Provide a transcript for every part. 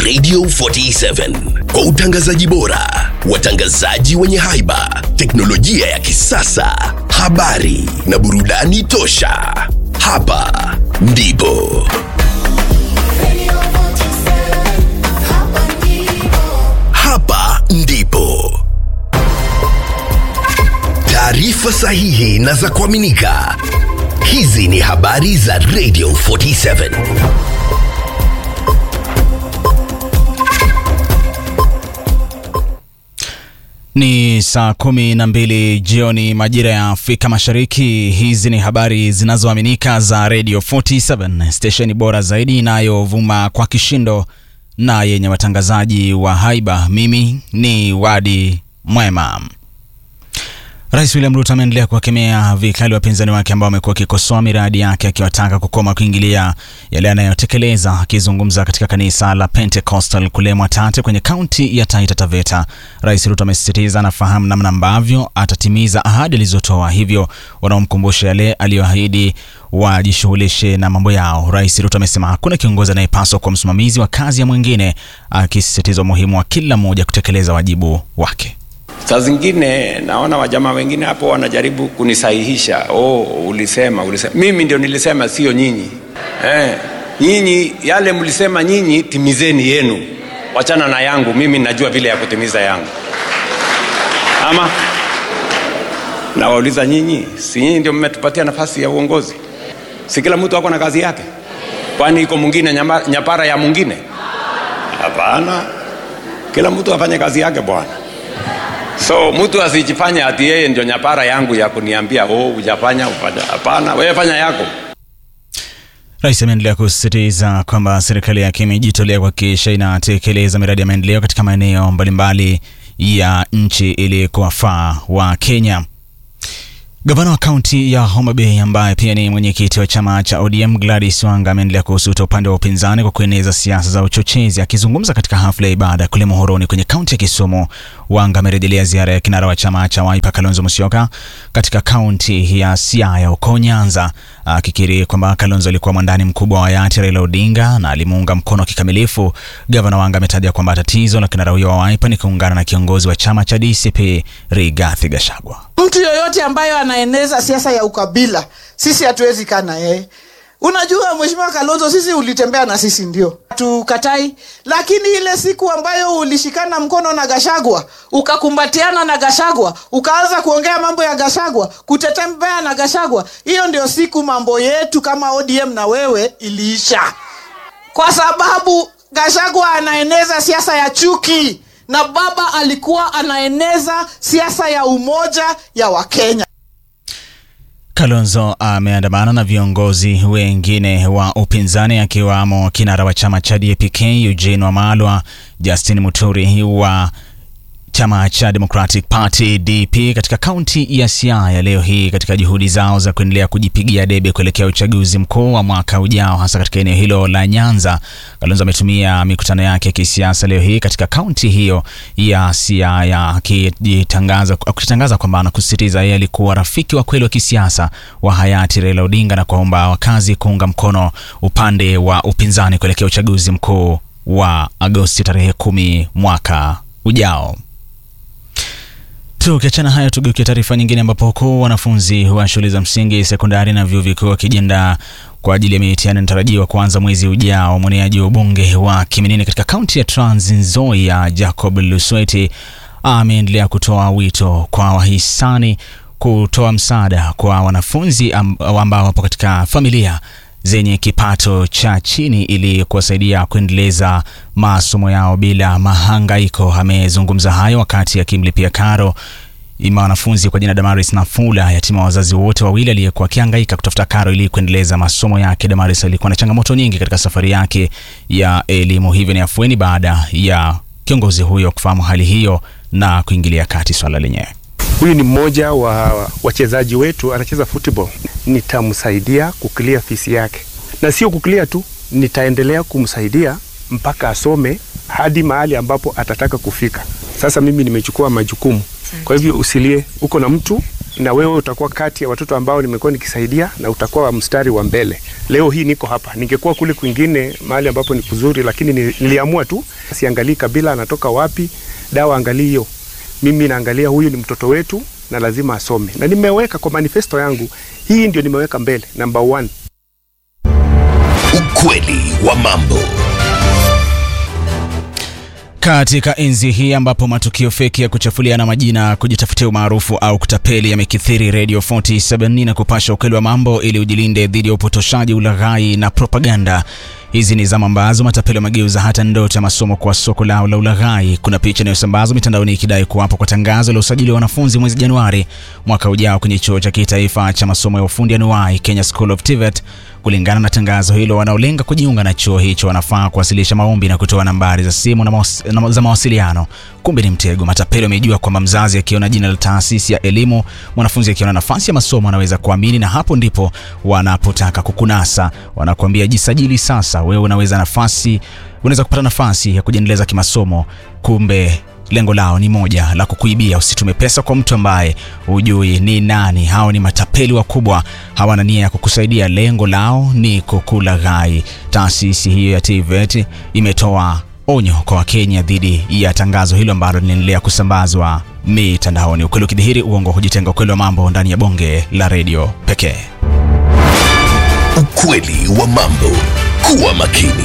Radio 47 kwa utangazaji bora, watangazaji wenye haiba, teknolojia ya kisasa, habari na burudani tosha. Hapa ndipo hapa ndipo taarifa sahihi na za kuaminika. Hizi ni habari za Radio 47. Ni saa kumi na mbili jioni majira ya Afrika Mashariki. Hizi ni habari zinazoaminika za Radio 47, stesheni bora zaidi inayovuma kwa kishindo na yenye watangazaji wa haiba. Mimi ni Wadi Mwema. Rais William Ruto ameendelea kuwakemea vikali wapinzani wake ambao wamekuwa wakikosoa miradi yake akiwataka kukoma kuingilia yale anayotekeleza. Akizungumza katika kanisa la Pentecostal kule Mwatate kwenye kaunti ya Taita Taveta, Rais Ruto amesisitiza anafahamu namna ambavyo atatimiza ahadi alizotoa, hivyo wanaomkumbusha yale aliyoahidi wajishughulishe na mambo yao. Rais Ruto amesema hakuna kiongozi anayepaswa kuwa msimamizi wa kazi ya mwingine, akisisitiza umuhimu wa kila mmoja kutekeleza wajibu wake. Saa zingine naona wajamaa wengine hapo wanajaribu kunisahihisha. Oh, ulisema ulisema. Mimi ndio nilisema, sio nyinyi. Eh, nyinyi yale mlisema nyinyi, timizeni yenu, wachana na yangu. Mimi najua vile ya kutimiza yangu. Ama nawauliza nyinyi, si nyinyi ndio mmetupatia nafasi ya uongozi? Si kila mtu ako na kazi yake? Kwani iko mwingine nyama- nyapara ya mwingine? Hapana, kila mtu afanye kazi yake bwana. So mtu asijifanye ati yeye ndio nyapara yangu ya kuniambia oh, hujafanya ufanya. Hapana, wewe fanya yako. Rais ameendelea kusisitiza kwamba serikali yake imejitolea kuhakikisha inatekeleza miradi ya maendeleo katika maeneo mbalimbali ya nchi ili kuwafaa wa Kenya. Gavana wa kaunti ya Homa Bay ambaye pia ni mwenyekiti wa chama cha ODM Gladys Wanga ameendelea kuhusuta upande wa upinzani kwa kueneza siasa za uchochezi. Akizungumza katika hafla ya ibada kule Muhoroni kwenye kaunti ya Kisumu, Wanga amerejelea ziara ya kinara wa chama cha Wiper Kalonzo Musyoka katika kaunti ya Siaya huko Nyanza, akikiri kwamba Kalonzo alikuwa mwandani mkubwa wa hayati Raila Odinga na alimuunga mkono kikamilifu. Gavana Wanga ametaja kwamba tatizo la kinara huyo wa Wiper ni kuungana na kiongozi wa chama cha DCP Rigathi Gachagua. mtu yoyote ambayo anaeneza siasa ya ukabila sisi hatuwezi kaa na yeye unajua mheshimiwa kalonzo sisi ulitembea na sisi ndio tukatai lakini ile siku ambayo ulishikana mkono na gashagwa ukakumbatiana na gashagwa ukaanza kuongea mambo ya gashagwa kutetembea na gashagwa hiyo ndio siku mambo yetu kama odm na wewe iliisha kwa sababu Gachagua anaeneza siasa ya chuki na baba alikuwa anaeneza siasa ya umoja ya Wakenya. Kalonzo ameandamana na viongozi wengine wa upinzani akiwamo kinara wa chama cha DAP-K Eugene Wamalwa, Justin Muturi wa chama cha Democratic Party DP katika kaunti ya Siaya leo hii katika juhudi zao za kuendelea kujipigia debe kuelekea uchaguzi mkuu wa mwaka ujao hasa katika eneo hilo la Nyanza. Kalonzo ametumia mikutano yake ya kisiasa leo hii katika kaunti hiyo ya Siaya akijitangaza akitangaza kwamba anakusisitiza yeye alikuwa rafiki wa kweli wa kisiasa wa hayati Raila Odinga na kuwaomba wakazi kuunga mkono upande wa upinzani kuelekea uchaguzi mkuu wa Agosti tarehe kumi mwaka ujao. Tukiachana hayo, tugeukia taarifa nyingine, ambapo huku wanafunzi wa shule za msingi, sekondari na vyuo vikuu wakijiandaa kwa ajili ya mitihani inatarajiwa kuanza mwezi ujao, mwaniaji wa ubunge wa Kiminini katika kaunti ya Trans Nzoia Jacob Lusweti ameendelea kutoa wito kwa wahisani kutoa msaada kwa wanafunzi amb- ambao wapo katika familia zenye kipato cha chini ili kuwasaidia kuendeleza masomo yao bila mahangaiko. Amezungumza hayo wakati akimlipia karo ima wanafunzi kwa jina Damaris Nafula, yatima wa wazazi wote wawili, aliyekuwa akihangaika kutafuta karo ili kuendeleza masomo yake. Damaris alikuwa na changamoto nyingi katika safari yake ya elimu, hivyo ni afueni baada ya kiongozi huyo kufahamu hali hiyo na kuingilia kati swala lenyewe. Huyu ni mmoja wa wachezaji wetu, anacheza football. Nitamsaidia kukilia fisi yake, na sio kukilia tu, nitaendelea kumsaidia mpaka asome hadi mahali ambapo atataka kufika. Sasa mimi nimechukua majukumu, kwa hivyo usilie, uko na mtu na wewe utakuwa kati ya watoto ambao nimekuwa nikisaidia na utakuwa mstari wa mbele. Leo hii niko hapa, ningekuwa kule kwingine mahali ambapo ni kuzuri, lakini ni- niliamua tu siangalii kabila anatoka wapi, dawa angalii hiyo. Mimi naangalia huyu ni mtoto wetu na lazima asome, na nimeweka kwa manifesto yangu, hii ndio nimeweka mbele, number one. Ukweli wa mambo. Katika enzi hii ambapo matukio feki ya kuchafuliana majina, kujitafutia umaarufu au kutapeli yamekithiri, Radio 47 na kupasha ukweli wa mambo ili ujilinde dhidi ya upotoshaji, ulaghai na propaganda. Hizi ni zama ambazo matapeli wamegeuza hata ndoto ya masomo kwa soko lao la ulaghai. Kuna picha inayosambazwa mitandaoni ikidai kuwapo kwa tangazo la usajili wa wanafunzi mwezi Januari mwaka ujao kwenye chuo cha kitaifa cha masomo ya ufundi anuai Kenya School of TVET. Kulingana na tangazo hilo, wanaolenga kujiunga na chuo hicho wanafaa kuwasilisha maombi na kutoa nambari za simu na mawas, na za mawasiliano. Kumbe ni mtego. Matapeli wamejua kwamba mzazi akiona jina la taasisi ya elimu, mwanafunzi akiona nafasi ya masomo anaweza kuamini, na hapo ndipo wanapotaka kukunasa. Wanakuambia jisajili sasa, wewe unaweza nafasi unaweza kupata nafasi ya kujiendeleza kimasomo. Kumbe lengo lao ni moja la kukuibia. Usitume pesa kwa mtu ambaye hujui ni nani. Hao ni matapeli wakubwa, hawana nia ya kukusaidia. Lengo lao ni kukulaghai. Taasisi hiyo ya TVET imetoa onyo kwa Wakenya dhidi ya tangazo hilo ambalo linaendelea kusambazwa mitandaoni. Ukweli ukidhihiri, uongo hujitenga. Ukweli wa mambo ndani ya bonge la redio pekee. Ukweli wa mambo. Kuwa makini.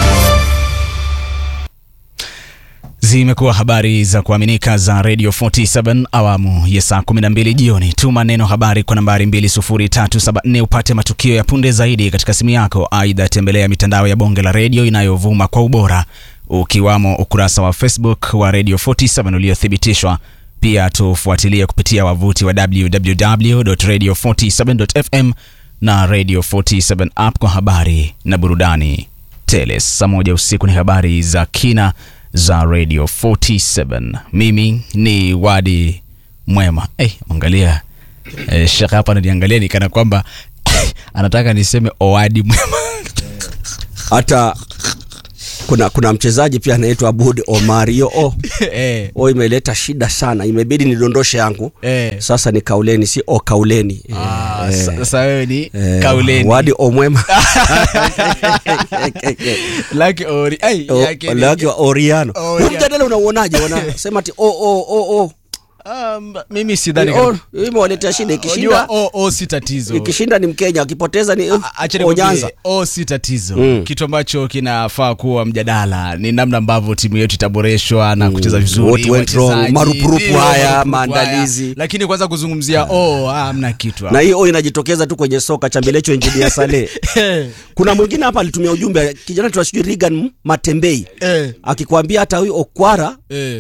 Zimekuwa habari za kuaminika za Radio 47 awamu ya saa 12 jioni. Tuma neno habari kwa nambari 20374 upate matukio ya punde zaidi katika simu yako. Aidha, tembelea mitandao ya bonge la redio inayovuma kwa ubora, ukiwamo ukurasa wa Facebook wa Radio 47 uliothibitishwa. Pia tufuatilie kupitia wavuti wa www.radio47.fm na Radio 47 app kwa habari na burudani tele. Saa moja usiku ni habari za kina za Radio 47. Mimi ni Wadi Mwema. Hey, angalia eh, shaka hapa ananiangalia ni kana kwamba anataka niseme Owadi Mwema. hata kuna kuna mchezaji pia anaitwa Abud Omar. Hiyo o eh, o imeleta shida sana, imebidi nidondoshe yangu eh. sasa. Ni kauleni, si o kauleni. Ah, Eh, sa- Sasa wewe ni eh, kauleni Wadi Omwema Lucky Ori. Ai, O- yake ni- laki wa Oriano. Oriano. Huu mjadala unauonaje? Wanasema ati o o o o Um, mimi sidhani o kama- imewaletea shida. Unajua, Ikishinda o, o si tatizo ikishinda ni Mkenya, akipoteza ni A- acha o nikwambie, Nyanza. o si tatizo Mm. kitu ambacho kinafaa kuwa mjadala ni namna ambavyo timu yetu itaboreshwa na kucheza vizuri What went wrong? wachezaji, Marupurupu ndio, haya, marupurupu maandalizi. haya. lakini kwanza kuzungumzia oh, ah, hamna kitu Na hapo. hii o inajitokeza tu kwenye soka chambelecho injinia Saleh. Kuna mwingine hapa alitumia ujumbe kijana tunasijui Regan Matembei Eh, akikwambia hata huyu Okwara eh.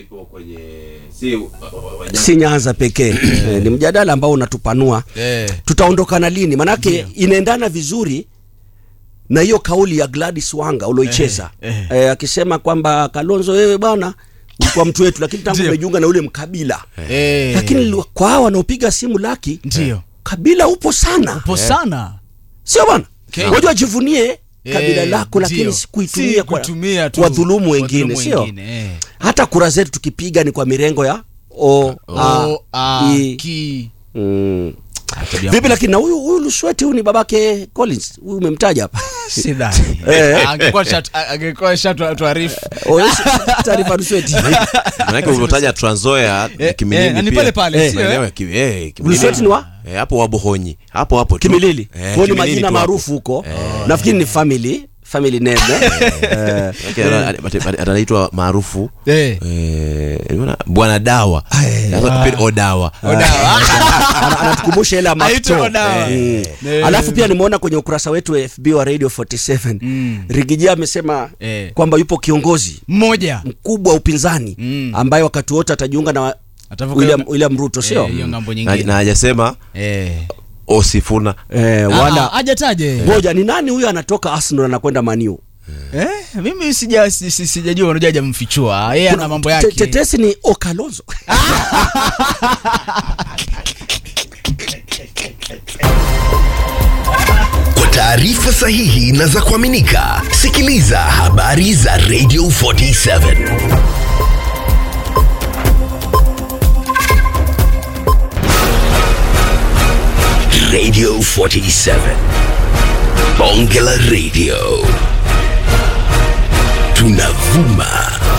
si Nyanza pekee eh, ni mjadala ambao unatupanua Eh. tutaondokana lini manake inaendana vizuri na hiyo kauli ya Gladys Wanga ulioicheza Eh, eh, eh. akisema kwamba Kalonzo wewe bwana ulikuwa mtu wetu lakini tangu Ndio. umejiunga na ule mkabila Eh. lakini li- kwa hawa wanaopiga simu laki ndio kabila upo sana po sana sio bwana Kenya. wajua jivunie kabila Eh, lako lakini ndio. si kuitumia Si kwa kutumia tu. wadhulumu wengine Wadhulumu sio wengine, eh. hata kura zetu tukipiga ni kwa mirengo ya o, a, O, a, i. ki. Mm. Tabia vipi lakini na huyu huyu Lusweti huyu ni babake Collins huyu umemtaja hapa sidhani Eh. angekuwa shat- angekuwa shatuarifu Oh, yes, taarifa Lusweti manake ulivyotaja Tranzoya Eh, Kimilili eh, ni pia. pale pale, Eh, sio, maeneo eh? ya Kimi- eh, Kimilili. Lusweti ni wa Eh, hapo Wabohonyi hapo hapo tu. Kimilili Eh, kwa ni Kimilili majina tu hapo. maarufu huko nafikiri ni family family name eh? Eh, Manake ana- ana- ana- anaitwa maarufu Eh. eh, nimeona bwana dawa Sasa kipindi odawa ana- anatukumbusha ile ya Aitwa Makto. Odawa. Mm. Eh. alafu pia nimeona kwenye ukurasa wetu wa FB wa Radio 47 Rigijia amesema Eh. kwamba yupo kiongozi mmoja mkubwa wa upinzani Mm. ambaye wakati wote atajiunga na Atavuka William, hiyo- William Ruto sio Eh, hiyo ngambo na nyingine na hajasema Eh. osifuna eh, Ah, wala hajataje ngoja ni nani huyo anatoka Arsenal anakwenda Maniu Eh, mimi sija si- si- sijajua unajua hajamfichua yeye ana mambo yake tetesi ni Okalonzo Kwa taarifa sahihi na za kuaminika, sikiliza habari za Radio 47. Radio 47. Bonge la Radio. Tunavuma